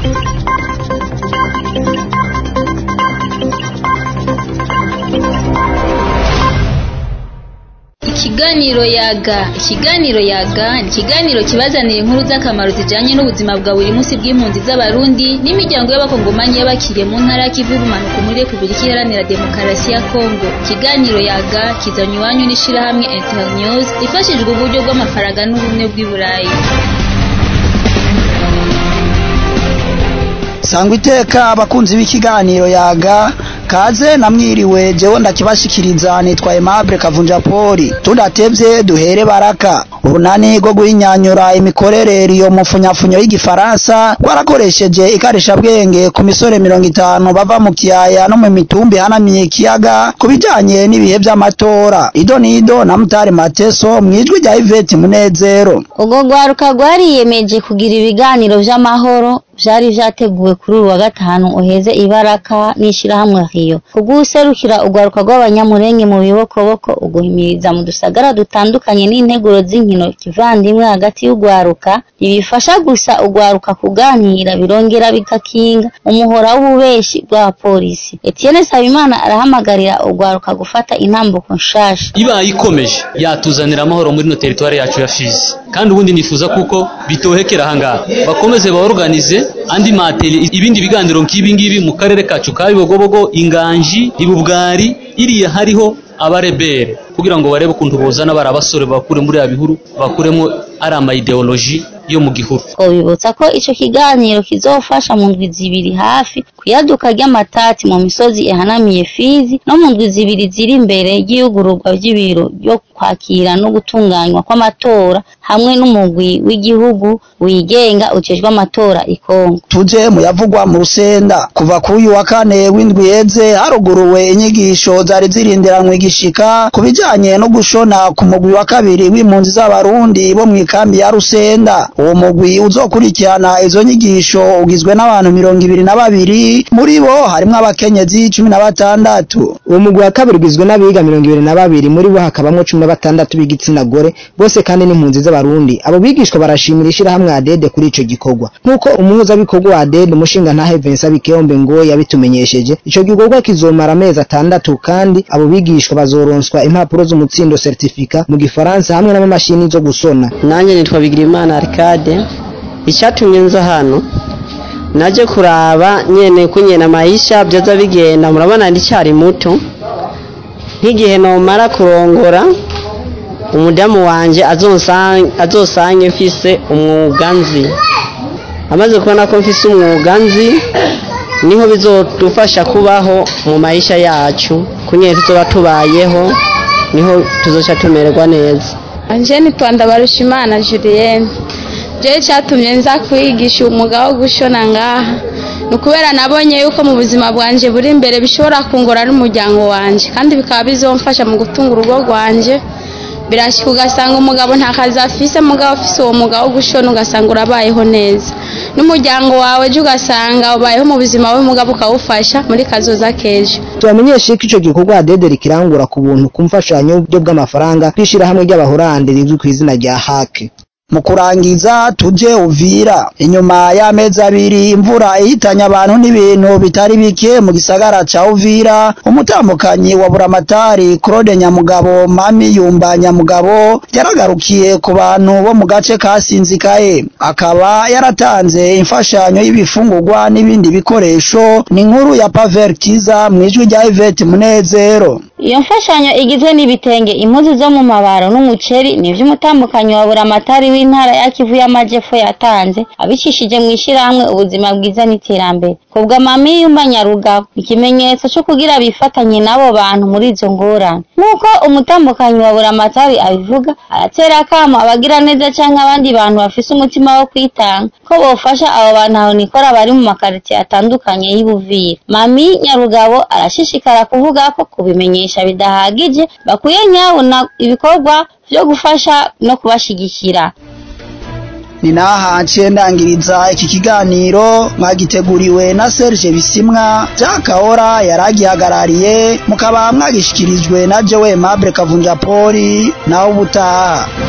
Ikiganiro yaga ikiganiro yaga ni ikiganiro kibazanira inkuru z'akamaro zijanye n'ubuzima bwa buri munsi bw'impunzi z'abarundi n'imiryango y'abakongomanyi y'abakiriye mu ntara y'ikivu y'ubumanuko muri repubulika iharanira demokarasi ya kongo ikiganiro yaga kizanye iwanyu n'ishirahamwe internews ifashijwe uburyo bw'amafaranga n'ubumwe bw'i burayi sangwa iteka abakunzi b'ikiganiro yaga kaze namwiriwe jewe ndakibashikiriza nitwa Aimable Kavunja Poli tudatevye duhere baraka urunani rwo guhinyanyura imikorere iyo mufunyafunyo y'igifaransa rwarakoresheje ikarisha bwenge ku misore mirongo itanu bava mu kiyaya no mu mitumbi hanamiye ikiyaga ku bijanye n'ibihe vy'amatora ido nido na mutari mateso mwijwi rya Yvette Munezero ubwo rwaruka rwariyemeje kugira ibiganiro vy'amahoro vyari vyateguwe kuri uyu wa gatanu uheze ibaraka n'ishirahamwe Rio kuguserukira urwaruka rw'abanyamurenge mu bibokoboko uguhimiriza mu dusagara dutandukanye n'integuro z'inkino kivandimwe hagati y'urwaruka ntibifasha gusa urwaruka kuganira birongera bigakinga umuhora w'ububeshi bwa polisi Etienne Sabimana arahamagarira urwaruka gufata intambuko nshasha ibaye ikomeje yatuzanira amahoro muri no teritwari yacu ya Fizi kandi ubundi nifuza kuko bitohekera ahangaha bakomeze baorganize andi materi ibindi biganiro nk'ibi ngibi mu karere kacu ka Bibogobogo inganji ibubwari iriya hariho abarebere kugira ngo barebe ukuntu bozana bari abasore bakure muri ya bihuru bakuremo ari ama ideology yo mu gihuru twabibutsa ko ico kiganiro kizofasha mu ndwi zibiri hafi kuyaduka ry'amatati mu misozi ihanamiye Fizi no mu ndwi zibiri ziri imbere y'iyugururwa ry'ibiro byo kwakira no gutunganywa kw'amatora hamwe n'umugwi w'igihugu wigenga ujejwe amatora ikongo tuje muyavugwa mu rusenda kuva kuri uyu wa kane w'indwi yeze haruguruwe inyigisho zari zirindiranwe igishika ku bijanye no gushona ku mugwi wa kabiri w'impunzi z'abarundi bo mu ikambi ya rusenda uwo mugwi uzokurikirana izo nyigisho ugizwe n'abantu mirongo ibiri na babiri muri bo harimwo abakenyezi cumi na batandatu uwo mugwi wa kabiri ugizwe n'abiga mirongo ibiri na babiri muri bo hakabamwo cumi na batandatu b'igitsina gore bose kandi n'impunzi z'abarundi abo bigishwa barashimira ishirahamwe adede kuri ico gikorwa nk'uko umuhuzabikorwa wa adede umushinga ntahe Vincent Bikeyombe ngo yabitumenyesheje ico gikorwa kizomara amezi atandatu kandi abo bigishwa bazoronswa impapuro z'umutsindo certificat mu gifaransa hamwe n'amamashini zo gusona nanjye nitwa Bigirimana Arcade icyatumye nza hano naje kuraba nyene kunyena maisha byoza bigenda murabona ndicyari muto nk'igihe nomara kurongora umudamu wanje azosange mfise umwuga nzi amaze kubona ko mfise umwuga nzi niho bizodufasha kubaho mu maisha yacu kunyene tuzoba tubayeho niho tuzoca tumererwa neza anje nitwa Ndabarushimana Julienne je cyatumye nza kwigisha umwuga wo gushona ngaha ni ukubera nabonye yuko mu buzima bwanje buri imbere bishobora kungora n'umuryango wanje kandi bikaba bizomfasha mu gutunga urugo rwanje birashyika ugasanga umugabo nta kazi afise mugabo afise uwo mwuga wo gushona ugasanga urabayeho neza n'umuryango wawe ejo ugasanga ubayeho mu buzima we mugabo ukawufasha muri kazoza kejo tubamenyeshe ko ico gikorwa adede rikirangura ku buntu ku mfashanyo y'uburyo bw'amafaranga kw'ishirahamwe ry'abahorande rizwi ku izina rya hake mu kurangiza tuje uvira inyuma y'amezi abiri imvura ihitanye abantu n'ibintu bitari bike mu gisagara ca uvira umutambukanyi wa buramatari claude nyamugabo mami yumba nyamugabo yaragarukiye ku bantu bo mu gace kasinzikaye akaba yaratanze imfashanyo y'ibifungurwa n'ibindi bikoresho ni inkuru ya pavertiza mw'ijwi rya ivete munezero iyo mfashanyo igizwe n'ibitenge impuzu zo mu mabaro n'umuceri ni ivy'umutambukanyi wa buramatari w'intara ya Kivu y'Amajepfo yatanze abicishije mu ishirahamwe ubuzima bwiza n'iterambere kubwa mami yumba nyarugabo ikimenyetso cyo kugira bifatanye n'abo bantu muri izo ngorane nk'uko umutambukanyi wa buramatari abivuga aratera akamo abagira neza canke abandi bantu bafise umutima wo kwitanga ko bofasha abo bantu aho nikora bari mu makaritiye atandukanye y'Ubuvira mami nyarugabo arashishikara kuvuga ko kubimenyesha bidahagije bakwiye nyabona ibikorwa vyo gufasha no kubashigikira ni naha nciye ndangiriza iki kiganiro mwagiteguriwe na Serge Bisimwa Jakahora yaragihagarariye mukaba mwagishikirijwe na Joe Mable Kavunja Poli naho ubutaha